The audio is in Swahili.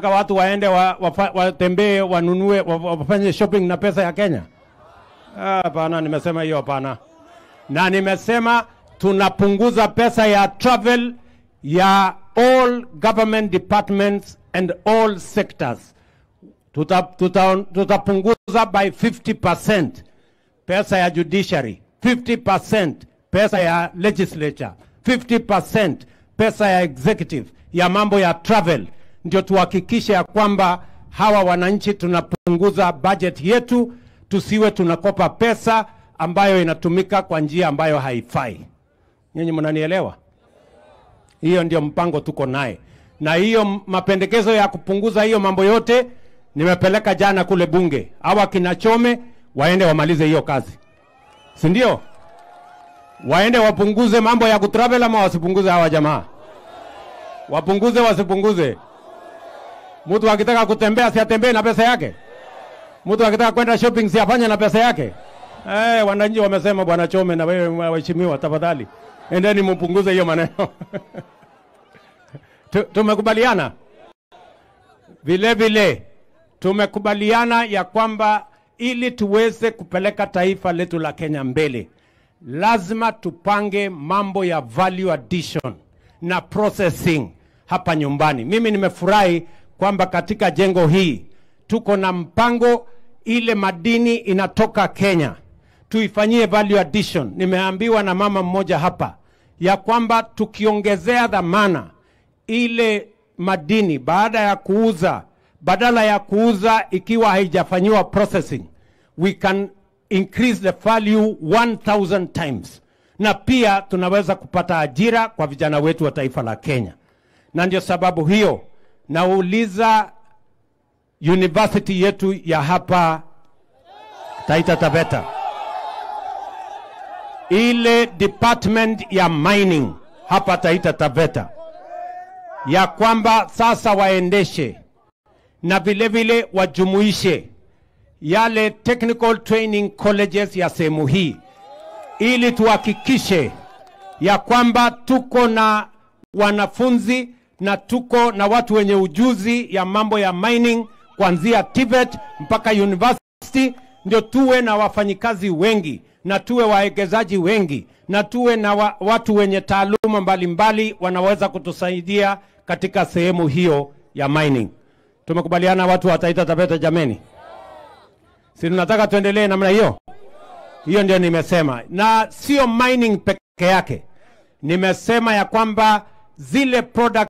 mnataka watu waende wa- wafa- watembee wanunue wa- wa- wafanye shopping na pesa ya Kenya? Ah, Hapana, nimesema hiyo hapana, na nimesema tunapunguza pesa ya travel ya all government departments and all sectors. Tuta, tuta, tutapunguza by 50% pesa ya judiciary, 50% pesa ya legislature, 50% pesa ya executive ya mambo ya travel, ndio tuhakikishe ya kwamba hawa wananchi tunapunguza budget yetu, tusiwe tunakopa pesa ambayo inatumika kwa njia ambayo haifai. Nyinyi mnanielewa? Hiyo ndio mpango tuko naye, na hiyo m- mapendekezo ya kupunguza hiyo mambo yote nimepeleka jana kule bunge. Hawa kina Chome waende wamalize hiyo kazi, si ndio? Waende wapunguze mambo ya kutravel ama wasipunguze? Hawa jamaa wapunguze, wasipunguze? Mtu akitaka kutembea si atembee na pesa yake? Mtu akitaka kwenda shopping si afanye na pesa yake? Eh, wananchi wamesema, bwana Chome na wewe waheshimiwa, tafadhali endeni mpunguze hiyo maneno. Tu- Tumekubaliana vile vile, tumekubaliana ya kwamba ili tuweze kupeleka taifa letu la Kenya mbele, lazima tupange mambo ya value addition na processing hapa nyumbani. Mimi nimefurahi kwamba katika jengo hii tuko na mpango, ile madini inatoka Kenya tuifanyie value addition. Nimeambiwa na mama mmoja hapa ya kwamba tukiongezea dhamana ile madini baada ya kuuza, badala ya kuuza ikiwa haijafanyiwa processing, we can increase the value 1000 times, na pia tunaweza kupata ajira kwa vijana wetu wa taifa la Kenya. Na ndio sababu hiyo nauliza university yetu ya hapa Taita Taveta, ile department ya mining hapa Taita Taveta, ya kwamba sasa waendeshe na vile vile wajumuishe yale technical training colleges ya sehemu hii, ili tuhakikishe ya kwamba tuko na wanafunzi na tuko na watu wenye ujuzi ya mambo ya mining kuanzia TVET mpaka university, ndio tuwe na wafanyikazi wengi na tuwe wawekezaji wengi na tuwe na wa, watu wenye taaluma mbalimbali wanaweza kutusaidia katika sehemu hiyo ya mining. Tumekubaliana watu wa Taita Taveta, jameni, si tunataka tuendelee namna hiyo? Hiyo ndio nimesema, na sio mining peke yake. Nimesema ya kwamba zile product